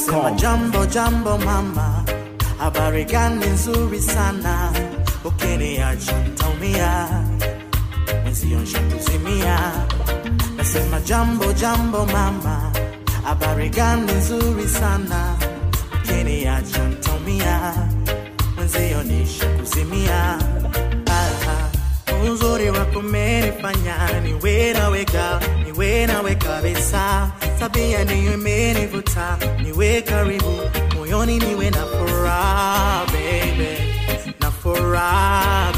Nasema jambo jambo mama, habari gani nzuri sana, ukiniacha ntaumia, mwenzio nshakuzimia. Nasema jambo jambo mama, habari gani nzuri sana, ukiniacha ntaumia, mwenzio nishakuzimia. Ah, uzuri wako umenifanya niwe nawe ka niwe nawe kabisa, tabia niyo imenivuta niwe karibu moyoni, niwe na furaha baby, na furaha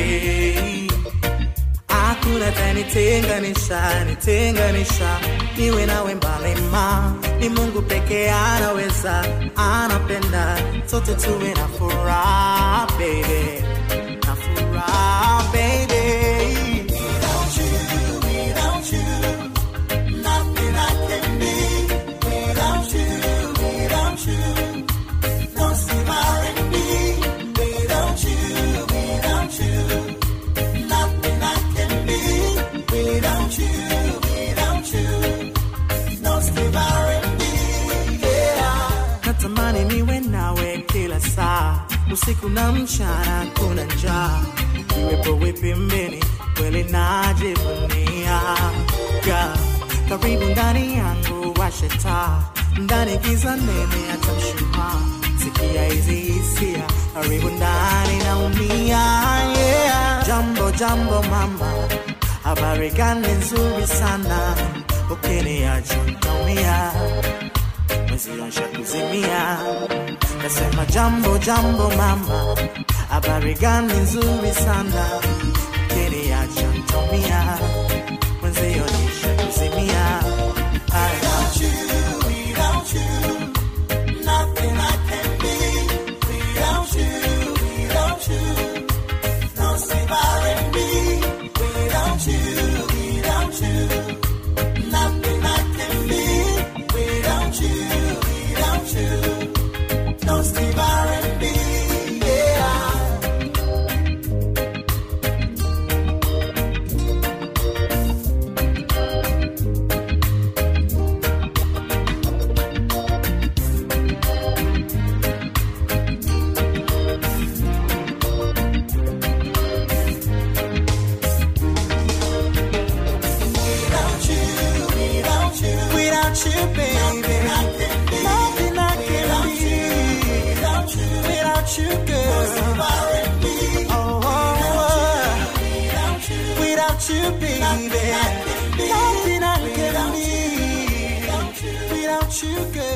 baby hakuna tanitenganisha nitenganisha niwe nawe mbali ma ni mungu pekee anaweza anapenda sote tuwe na furaha baby na furaha baby Without you, without you, nothing I can be. Without you, without you, no Steve R&B. Without you, without you, nothing I can be. Without you, without you, no Steve R&B. Yeah. Natamani niwe nawe kila saa, usiku na mchana, kuna njaa iwepo wipi mbini, kweli najivunia yeah. Karibu ndani yangu washe taa, ndani giza nene hata mshumaa, sikia hizi hisia, karibu ndani naumia yeah. Jambo jambo mama, habari gani nzuri sana, ukiniacha ntaumia mwenzio nshakuzimia. Nasema jambo jambo mama, habari gani nzuri sana, ukiniacha ntaumia, mwenzio nishakuzimia. Without you, without you, nothing I can be. Without you, without you, no save R&B. Without you, without you, nothing I can be. Without you, without you, no Steve R&B. Yeah. Without you, without you, without you, baby, nothing I can be. Without you, without you, girl. Oh, oh, oh. without you, baby, nothing I can be. Without you, girl.